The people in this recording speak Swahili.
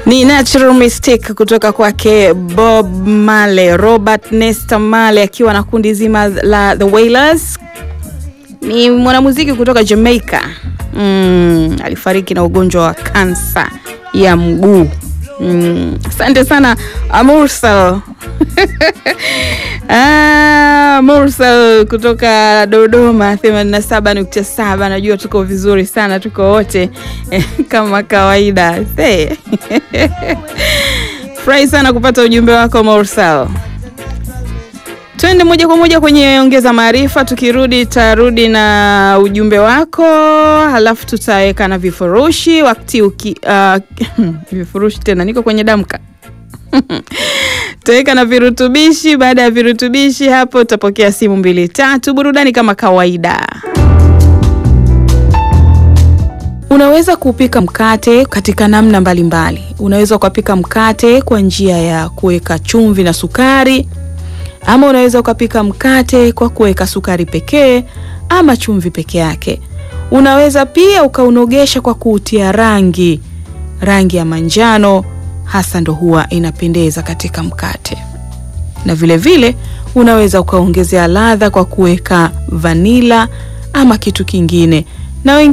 Ni Natural Mystic kutoka kwake Bob Marley, Robert Nesta Marley akiwa na kundi zima la The Wailers. Ni mwanamuziki kutoka Jamaica. Mm, alifariki na ugonjwa wa kansa ya mguu. Mm, asante sana Mursal. Ah, Mursal kutoka Dodoma 87.7. Najua tuko vizuri sana, tuko wote kama kawaida. Hey. Furahi sana kupata ujumbe wako Mursal. Twende moja kwa moja kwenye ongeza maarifa. Tukirudi tarudi na ujumbe wako, halafu tutaweka na vifurushi wakati uki, uh, vifurushi tena, niko kwenye damka tutaweka na virutubishi. Baada ya virutubishi, hapo utapokea simu mbili tatu, burudani kama kawaida. Unaweza kupika mkate katika namna mbalimbali mbali. Unaweza ukapika mkate kwa njia ya kuweka chumvi na sukari ama unaweza ukapika mkate kwa kuweka sukari pekee ama chumvi peke yake. Unaweza pia ukaunogesha kwa kuutia rangi, rangi ya manjano hasa ndo huwa inapendeza katika mkate, na vile vile unaweza ukaongezea ladha kwa kuweka vanila ama kitu kingine na wengine